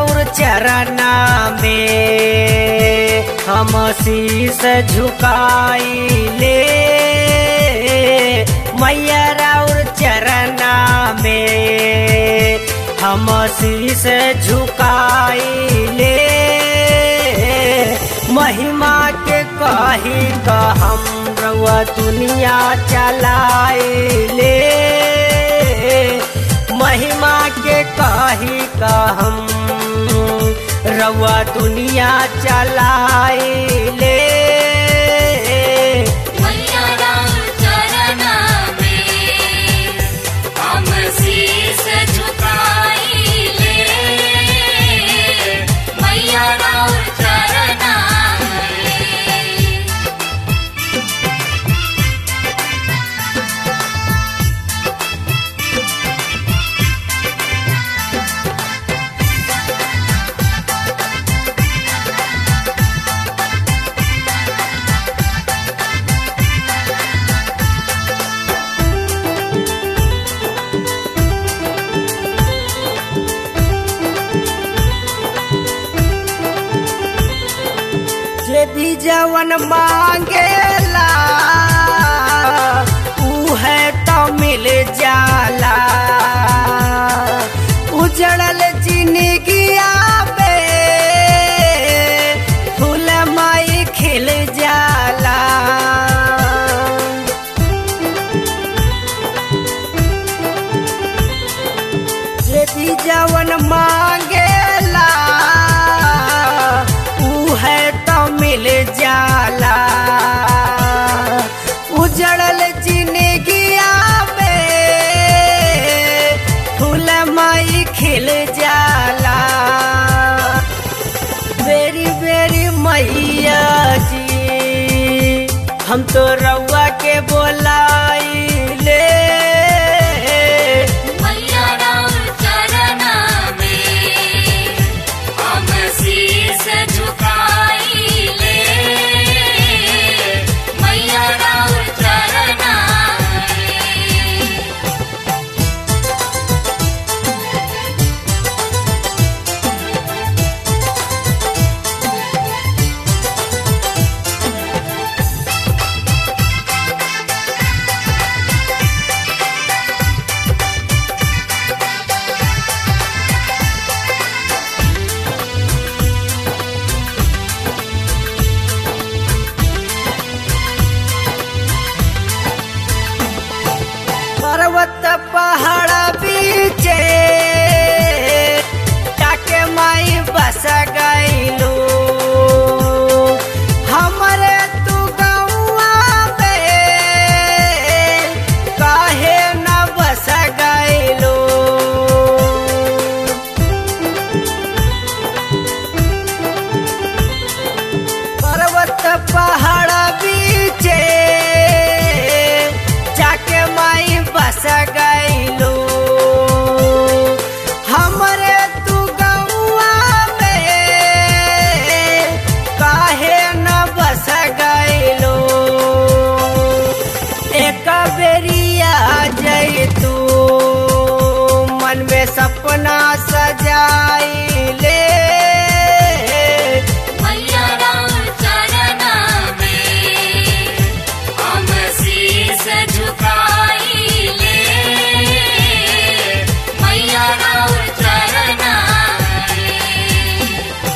राउर चरना में हम शीस झुकाइले मैया राउर चरना में हम शीस झुकाइले महिमा के कही का हम रउआ दुनिया चलाइले महिमा के कही का हम रउआ दुनिया चलाइले मैया राउर चरना में हम शीस झुकाइले मैया राउर चरना में यदि जवन मांगेला ऊ है तो मिल जाला उजड़ल जिंदगी पे फूल माई खिल जाला यदि जवन मांगेला ऊ है तो मिल जाला उजड़ल जिंदगी में फूल माई खिल जाला बेरी बेरी मैया जी हम तो रउआ के बोलाइले मैया राउर चरना में हम शीस झुकाइले मैया राउर चरना में पर्वत पहाड़ बीचे टाके माई बस गईलू हमरे तू गौआ में काहे न बस गईलू पर्वत पहाड़ बीचे जाके माई बस गईलू हमरे तू गौआ में काहे न बस गईलू एक बेरिया जई तू मन में सपना सजाइले मैया राउर चरना में हम शीस झुकाइले मैया राउर चरना में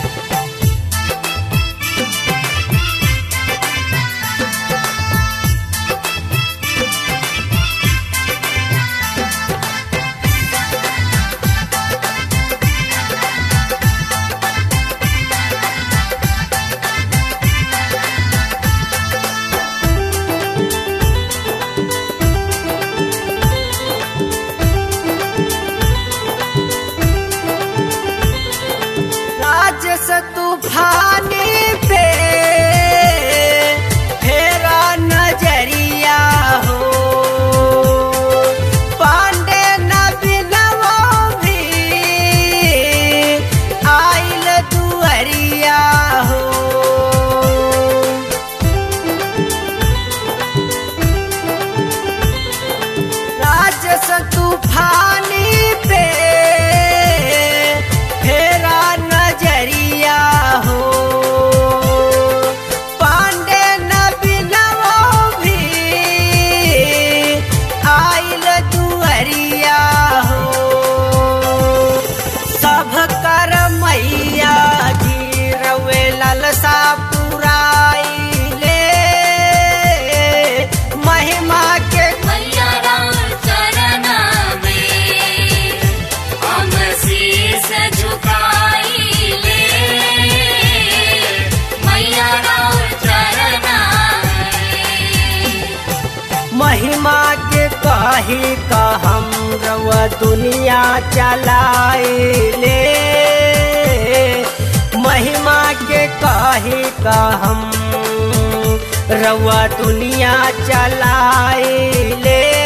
राजस तूफानी पे फेरा नजरिया हो पांडे नबीनवो भी आइल दुअरिया हो राजस तूफानी पे फेरा हम रवा दुनिया चलाइले महिमा के कही का हम रवा दुनिया चलाइले